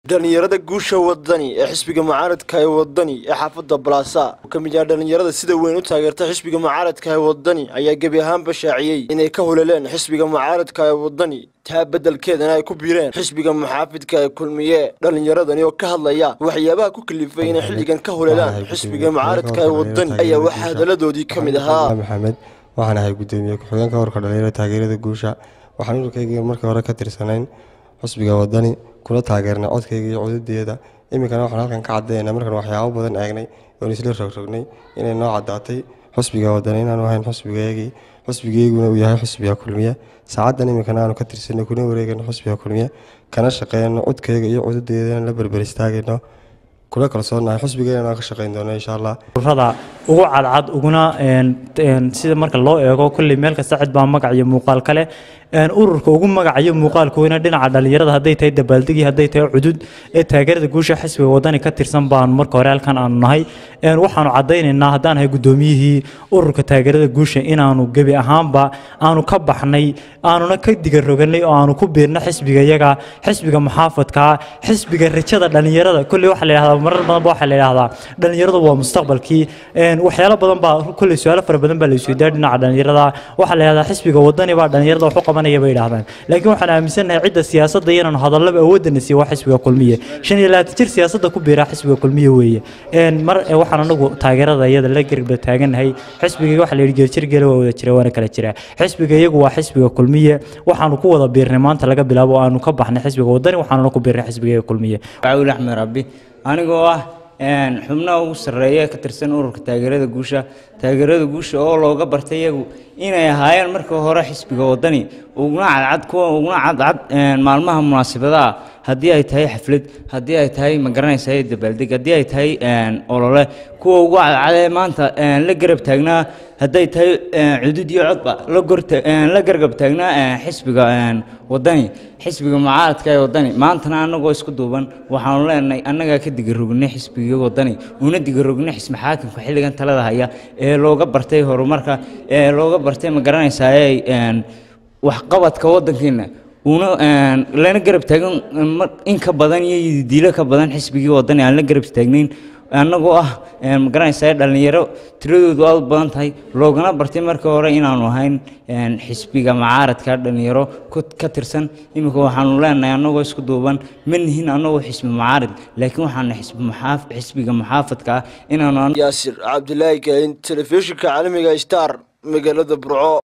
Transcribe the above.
dhalinyarada guusha wadani ee xisbiga mucaaradka ee wadani ee xaafadda balaasa oo ka mid ah dhalinyarada sida weyn u taageerta xisbiga mucaaradka ee wadani ayaa gebi ahaanba shaaciyey inay ka huleleen xisbiga mucaaradka ee wadani taa beddelkeedana ay ku biireen xisbiga muxaafidka ee kulmiye dhalinyaradani oo ka hadlaya waxyaabaha ku kalifay inay xilligan ka huleelaan xisbiga mucaaradka ee wadani ayaa waxaa hadaladoodii ka mid ahaa maxamed waxaan ahay gudoomiye ku-xigeenka warka dhalinyarada taageerada guusha waxaan ururkayga markii hore ka tirsanayn xusbiga wadani kula taageernay codkayga iyo codadeeda iminkana waxaan halkan ka caddaynaa markaan waxyaabo badan eegnay oon isla rogrognay inay noo caddaatay xusbiga wadani inaanu ahayn xusbigeygii xusbigeyguna uu yahay xusbiga kulmiye saacaddan iminkana aanu ka tirsanay kuna wareegayno xusbiga kulmiye kana shaqeeyno codkayga iyo codadeedana la berber istaagayno kula kalsoonahay xusbigeena ka shaqeyn doono insha allah ururada ugu cadcad uguna sida marka loo eego kulley meel kasta cid baa magac iyo muuqaal kale ururka ugu magacayo muuqaalkoona dhinaca dhalinyarada hadday tahay dabaaldegi hadday tahay cudud ee taageerada guusha xisbiga wadani ka tirsan baanu marka hore halkan aanu nahay waxaanu caddaynaynaa haddaan nahay gudoomiyihii ururka taageerada guusha inaanu gebi ahaanba aanu ka baxnay aanuna ka digaroganay oo aanu ku biirna xisbiga iyaga xisbiga muxaafadka xisbiga rajada dhalinyarada kulley waxaa la yidhahdaa marar badanba waxaa la yidhahdaa dhalinyaradu waa mustaqbalkii waxyaalo badan baa kulley su-aalo fara badan baa la isweydaa dhinaca dhalinyarada waxaa la yidhahdaa xisbiga wadani baa dhalinyarada wax u qabanaya bay yidhahdaan laakiin waxaan aaminsannahay cidda siyaasadda inaanu hadallaba awoodana siiyo waa xisbiga kulmiye shan iyo labaatan jir siyaasadda ku biiraa xisbiga kulmiye weeye mar waxaan anagu taageerada iyada la garba taagannahay xisbiga waxaa la yidhi geerjir gele waa wada jira waana kala jiraa xisbiga iyagu waa xisbiga kulmiye waxaanu ku wada biirnay maanta laga bilaabo oo aanu ka baxnay xisbiga wadani waxaanuna ku biirnay xisbiga kulmiye cawil axmed rabbi anigoo ah xubnaha ugu sarreeya ka tirsan ururka taageerada guusha taageerada guusha oo looga bartay iyagu inay ahaayeen markii hore xisbiga wadani uguna cadcad kuwa uguna cadcad maalmaha munaasabadaha haddii ay tahay xaflad haddii ay tahay magaranaysa dabaaldeg haddii ay tahay olole kuwa ugu cadcadee maanta la garab taagnaa hadday tahay cudud iyo codba la gargab taagnaa xisbiga wadani xisbiga mucaaradka ee wadani maantana annagoo isku duuban waxaanu leenahay annagaa ka digarognay xisbiga wadani una digarognay xisbi xaakimka xilligan talada haya ee looga bartay horumarka ee looga bartay ma garanaysaa waxqabadka waddankeena una lana garab taagan in ka badan iyo diilo ka badan xisbigii wadani aan la garab taagnayn annagoo ah ma garanaysaa dhalinyaro tiradoodu aad u badan tahay loogana bartay markii hore inaanu ahayn xisbiga mucaaradka dhalinyaro ka tirsan iminka waxaanu leenahay annagoo isku duuban ma nihin annagoo xisbi mucaarad laakiin waxaana xisbiga muxaafadka ah inaanu yaasir cabdilaahi kaalin telefishinka caalamiga star magaalada burco